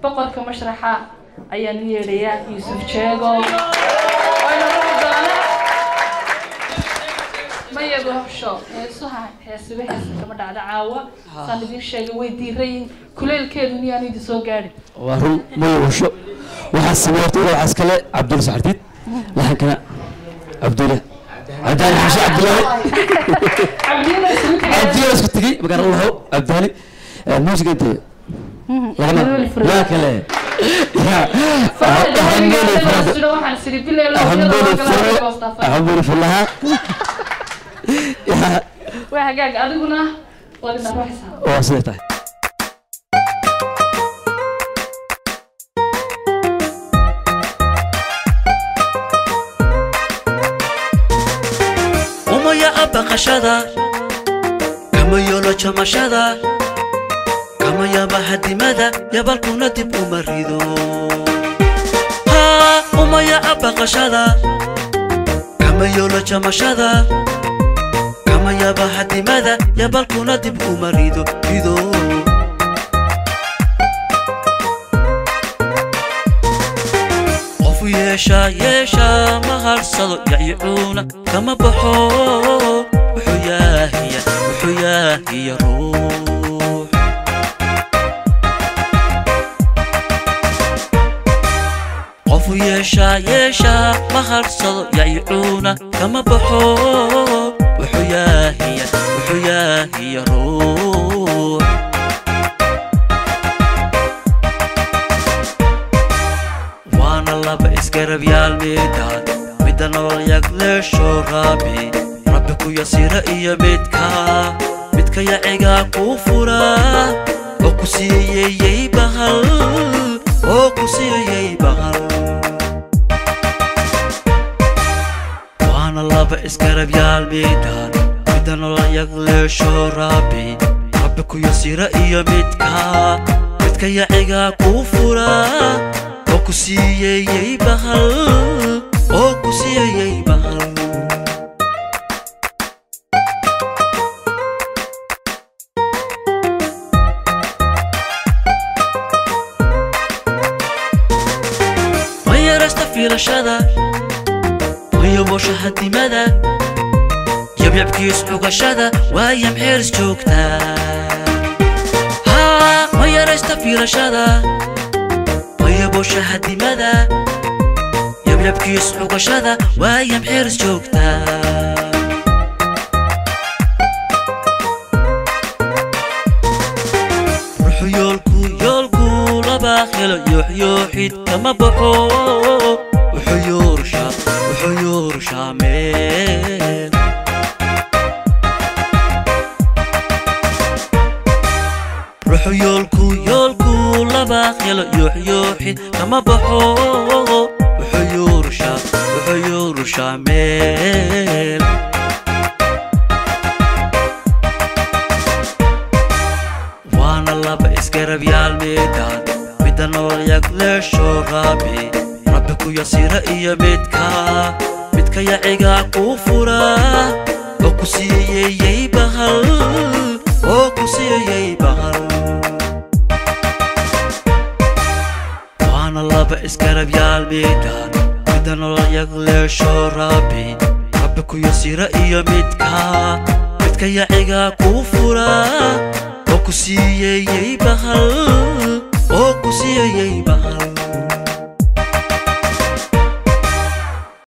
boqorka mashraxa ayaan u yeedhayaa yuusuf jeego wayna ruri doonaa mayago hobsho heesuha heesiba heesa kama dhacda caawa saan idiin sheegay way diirayin kuleelkeedu niyaanu idin soo gaadhin waa run maya washo waxaa sameeyta waxaa iskale cabdulla saxardiid laxankana cabdulla cabdaali xashe cabdullaahi cabdiyada isugu tegay cabdulla isku tegey magaara lahow cabdaali muusiga intee lagama yaa kale yaa hambuli waxaan siri bilay hambuli fure hambuli fulaha yaa waa hagaag adiguna wadina ruuxisa waa siday tahay umaya abaqashada kama yolo jamashada kama yaba hadimada yabalkuna dib uma rido haa umaya abaqashada kama yolo jamashada kama yaba hadimada yabalkuna dib uma rido rido qofu yeesha yeesha ma harsado yacyicuuna kama baxo wuxuu yaahiya wuxuu yaahiya ruux qofu yeesha yeesha ma harsado yacyicuuna kama baxo wuxuu yaahiya wuxuu yaahiya ruux waana laba isgarabyaal midaan midda nolol yagleesho raabi rabbi ku yasira iyo midka midka yacigaa kuu fura oo ku siiyeyey bahal oo ku siiyeyey bahal waana laba isgarabyaal midaan midda nolol yagleesho raabi rabbi ku yasira iyo midka midka yacigaa kuu fura oo ku siiyeyey bahal oo ku siiyeyey bahal ma yarasta fiilashada mayobosha hadimada yabyabkiis cugashada waayam xeeris joogtaa haa ma yarasta fiilashada mayabosha hadimada yabyabkiis cugashada waayam xeeris joogtaa ruxu yoolku yoolku laba helo yooxyooxid kama baxo wuxuu yoorshaa wuxuu yoorshaa meel ruxu yoolku yoolku laba helo yooxyooxid kama baxo wuxuu yoorshaa wuxuu yoorshaa meel waana laba isgarabyaal midaan midda nolol yagleesho raabi rabbi ku yasira iyo midka midka yacigaa kuu fura oo ku siiyeyey bahal oo ku siiyeyey bahal waana laba isgarabyaal midaan midda nolol yagleesho raabi rabbi ku yasira iyo midka midka yacigaa kuu fura oo ku siiyeyey bahal oo ku siiyeyey bahal